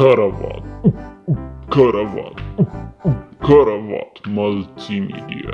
ከረባት ከረባት ከረባት መልቲሚዲያ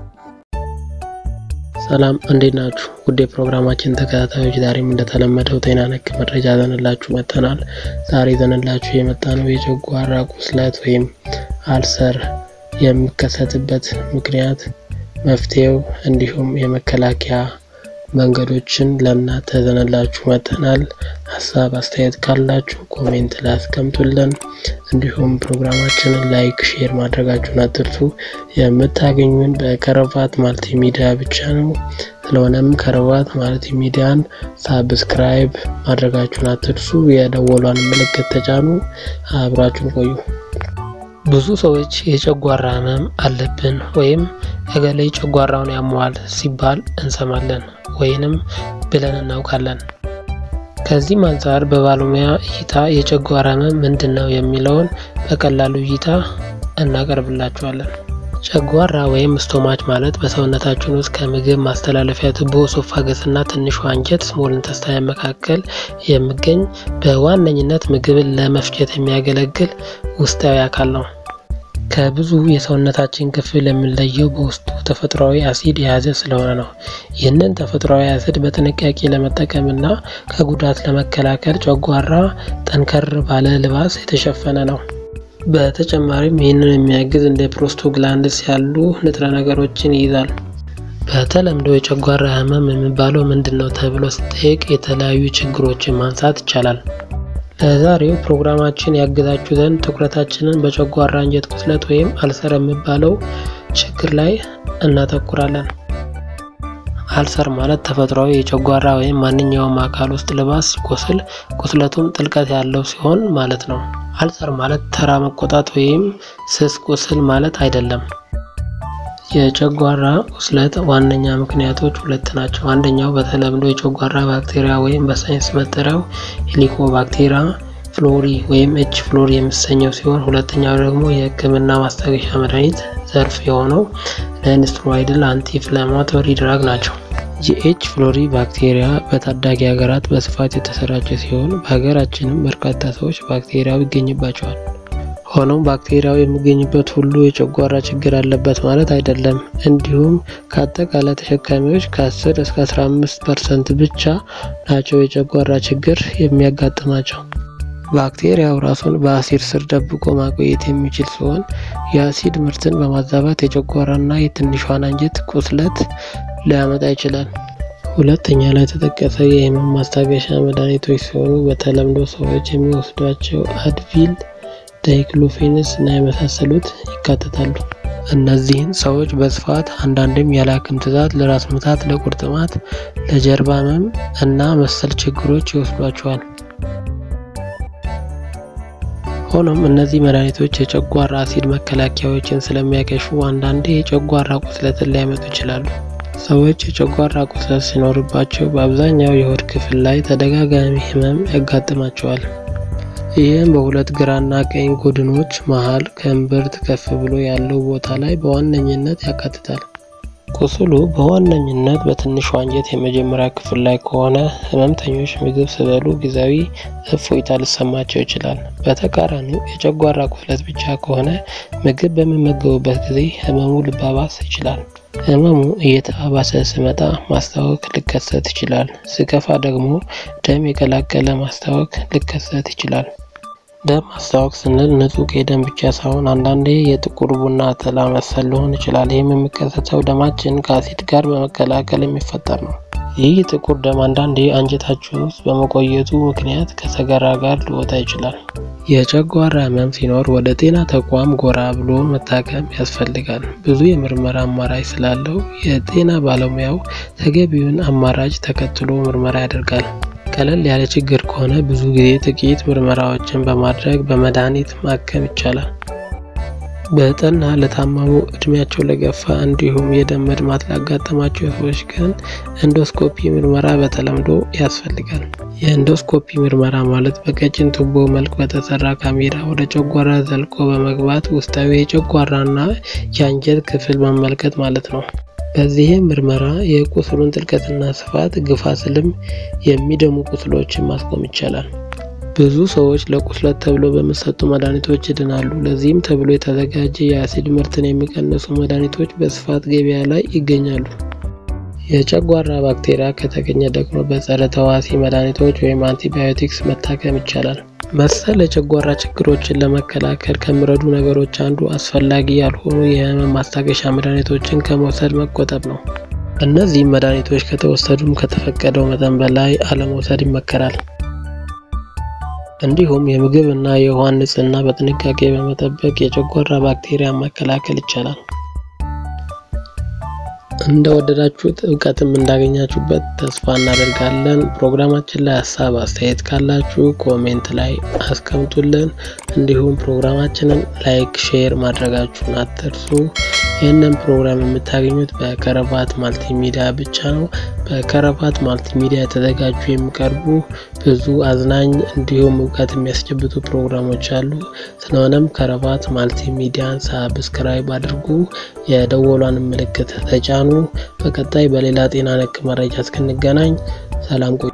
ሰላም እንዴት ናችሁ? ውድ የፕሮግራማችን ተከታታዮች፣ ዛሬም እንደተለመደው ጤና ነክ መረጃ ዘንላችሁ መጥተናል። ዛሬ ዘንላችሁ የመጣ ነው የጨጓራ ቁስለት ወይም አልሰር የሚከሰትበት ምክንያት፣ መፍትሄው፣ እንዲሁም የመከላከያ መንገዶችን ለእናንተ ዘንላችሁ መጥተናል። ሀሳብ አስተያየት ካላችሁ ኮሜንት ላይ አስቀምጡልን። እንዲሁም ፕሮግራማችንን ላይክ፣ ሼር ማድረጋችሁን አትርሱ። የምታገኙን በከረባት ማልቲ ሚዲያ ብቻ ነው። ስለሆነም ከረባት ማልቲ ሚዲያን ሳብስክራይብ ማድረጋችሁን አትርሱ። የደወሏን ምልክት ተጫኑ። አብራችሁን ቆዩ። ብዙ ሰዎች የጨጓራ ህመም አለብን ወይም እገሌ ጨጓራውን ያመዋል ሲባል እንሰማለን ወይንም ብለን እናውቃለን። ከዚህም አንጻር በባለሙያ እይታ የጨጓራ ህመም ምንድን ነው የሚለውን በቀላሉ እይታ እናቀርብላችኋለን። ጨጓራ ወይም ስቶማች ማለት በሰውነታችን ውስጥ ከምግብ ማስተላለፊያ ቱቦ ሶፋገስ እና ትንሿ አንጀት ስሞል ኢንተስታይን መካከል የሚገኝ በዋነኝነት ምግብን ለመፍጨት የሚያገለግል ውስጣዊ አካል ነው። ከብዙ የሰውነታችን ክፍል የሚለየው በውስጡ ተፈጥሯዊ አሲድ የያዘ ስለሆነ ነው። ይህንን ተፈጥሯዊ አሲድ በጥንቃቄ ለመጠቀምና ከጉዳት ለመከላከል ጨጓራ ጠንከር ባለ ልባስ የተሸፈነ ነው። በተጨማሪም ይህንን የሚያግዝ እንደ ፕሮስቶግላንድስ ያሉ ንጥረ ነገሮችን ይይዛል። በተለምዶ የጨጓራ ህመም የሚባለው ምንድን ነው ተብሎ ሲጠየቅ የተለያዩ ችግሮችን ማንሳት ይቻላል። ለዛሬው ፕሮግራማችን ያግዛችሁ ዘንድ ትኩረታችንን በጨጓራ አንጀት ቁስለት ወይም አልሰር የሚባለው ችግር ላይ እናተኩራለን። አልሰር ማለት ተፈጥሯዊ የጨጓራ ወይም ማንኛውም አካል ውስጥ ልባስ ሲቆስል ቁስለቱም ጥልቀት ያለው ሲሆን ማለት ነው። አልሰር ማለት ተራ መቆጣት ወይም ስስ ቁስል ማለት አይደለም። የጨጓራ ቁስለት ዋነኛ ምክንያቶች ሁለት ናቸው። አንደኛው በተለምዶ የጨጓራ ባክቴሪያ ወይም በሳይንስ መጠሪያው ሄሊኮባክቴሪያ ፍሎሪ ወይም ኤች ፍሎሪ የሚሰኘው ሲሆን ሁለተኛው ደግሞ የሕክምና ማስታገሻ መድኃኒት ዘርፍ የሆነው ነን ስቴሮይዳል አንቲ ኢንፍላማቶሪ ድራግ ናቸው። የኤች ፍሎሪ ባክቴሪያ በታዳጊ ሀገራት በስፋት የተሰራጨ ሲሆን በሀገራችንም በርካታ ሰዎች ባክቴሪያው ይገኝባቸዋል። ሆኖም ባክቴሪያው የሚገኝበት ሁሉ የጨጓራ ችግር አለበት ማለት አይደለም። እንዲሁም ከአጠቃላይ ተሸካሚዎች ከ10 እስከ 15 ፐርሰንት ብቻ ናቸው የጨጓራ ችግር የሚያጋጥማቸው። ባክቴሪያው ራሱን በአሲድ ስር ደብቆ ማቆየት የሚችል ሲሆን የአሲድ ምርትን በማዛባት የጨጓራና የትንሿን አንጀት ቁስለት ሊያመጣ ይችላል። ሁለተኛ ላይ የተጠቀሰ የህመም ማስታገሻ መድኃኒቶች ሲሆኑ በተለምዶ ሰዎች የሚወስዷቸው አድቪል ዳይክሎፌንስ እና የመሳሰሉት ይካተታሉ። እነዚህን ሰዎች በስፋት አንዳንድም ያለ ሐኪም ትዕዛዝ ለራስ ምታት፣ ለቁርጥማት፣ ለጀርባ ህመም እና መሰል ችግሮች ይወስዷቸዋል። ሆኖም እነዚህ መድኃኒቶች የጨጓራ አሲድ መከላከያዎችን ስለሚያከሽፉ አንዳንዴ የጨጓራ ቁስለትን ሊያመጡ ይችላሉ። ሰዎች የጨጓራ ቁስለት ሲኖርባቸው በአብዛኛው የሆድ ክፍል ላይ ተደጋጋሚ ህመም ያጋጥማቸዋል። ይህም በሁለት ግራና ቀኝ ጎድኖች መሃል ከእምብርት ከፍ ብሎ ያለው ቦታ ላይ በዋነኝነት ያካትታል። ቁስሉ በዋነኝነት በትንሹ አንጀት የመጀመሪያ ክፍል ላይ ከሆነ ህመምተኞች ምግብ ሲበሉ ጊዜያዊ እፎይታ ሊሰማቸው ይችላል። በተቃራኒው የጨጓራ ቁስለት ብቻ ከሆነ ምግብ በሚመገቡበት ጊዜ ህመሙ ሊባባስ ይችላል። ህመሙ እየተባባሰ ሲመጣ ማስታወክ ሊከሰት ይችላል። ሲከፋ ደግሞ ደም የቀላቀለ ማስታወክ ሊከሰት ይችላል። ደም ማስታወክ ስንል ንጹህ የደም ብቻ ሳይሆን አንዳንዴ የጥቁር ቡና አተላ መሰል ሊሆን ይችላል። ይህም የሚከሰተው ደማችን ከአሲድ ጋር በመቀላቀል የሚፈጠር ነው። ይህ ጥቁር ደም አንዳንዴ አንጀታችን ውስጥ በመቆየቱ ምክንያት ከሰገራ ጋር ሊወጣ ይችላል። የጨጓራ ህመም ሲኖር ወደ ጤና ተቋም ጎራ ብሎ መታከም ያስፈልጋል። ብዙ የምርመራ አማራጭ ስላለው የጤና ባለሙያው ተገቢውን አማራጭ ተከትሎ ምርመራ ያደርጋል። ቀለል ያለ ችግር ከሆነ ብዙ ጊዜ ጥቂት ምርመራዎችን በማድረግ በመድኃኒት ማከም ይቻላል። በጠና ለታመሙ፣ እድሜያቸው ለገፋ እንዲሁም የደም መድማት ላጋጠማቸው ሰዎች ግን ኤንዶስኮፒ ምርመራ በተለምዶ ያስፈልጋል። የኤንዶስኮፒ ምርመራ ማለት በቀጭን ቱቦ መልክ በተሰራ ካሜራ ወደ ጨጓራ ዘልቆ በመግባት ውስጣዊ የጨጓራና የአንጀት ክፍል መመልከት ማለት ነው። በዚህም ምርመራ የቁስሉን ጥልቀትና ስፋት ግፋ ስልም የሚደሙ ቁስሎችን ማስቆም ይቻላል። ብዙ ሰዎች ለቁስለት ተብሎ በሚሰጡ መድኃኒቶች ይድናሉ። ለዚህም ተብሎ የተዘጋጀ የአሲድ ምርትን የሚቀንሱ መድኃኒቶች በስፋት ገበያ ላይ ይገኛሉ። የጨጓራ ባክቴሪያ ከተገኘ ደግሞ በጸረ ተዋሲ መድኃኒቶች ወይም አንቲባዮቲክስ መታከም ይቻላል። መሰል የጨጓራ ችግሮችን ለመከላከል ከሚረዱ ነገሮች አንዱ አስፈላጊ ያልሆኑ የህመም ማስታገሻ መድኃኒቶችን ከመውሰድ መቆጠብ ነው። እነዚህም መድኃኒቶች ከተወሰዱም ከተፈቀደው መጠን በላይ አለመውሰድ ይመከራል። እንዲሁም የምግብ እና የውሃን ንጽህና በጥንቃቄ በመጠበቅ የጨጓራ ባክቴሪያ መከላከል ይቻላል። እንደወደዳችሁት እውቀትም እንዳገኛችሁበት ተስፋ እናደርጋለን። ፕሮግራማችን ላይ ሀሳብ አስተያየት ካላችሁ ኮሜንት ላይ አስቀምጡልን። እንዲሁም ፕሮግራማችንን ላይክ፣ ሼር ማድረጋችሁን አትርሱ። ይህንን ፕሮግራም የምታገኙት በከረባት ማልቲ ሚዲያ ብቻ ነው። በከረባት ማልቲ ሚዲያ የተዘጋጁ የሚቀርቡ ብዙ አዝናኝ እንዲሁም እውቀት የሚያስጨብጡ ፕሮግራሞች አሉ። ስለሆነም ከረባት ማልቲ ሚዲያን ሳብስክራይብ አድርጉ፣ የደወሏን ምልክት ተጫኑ። በቀጣይ በሌላ ጤና ነክ መረጃ እስክንገናኝ ሰላም ቆዩ።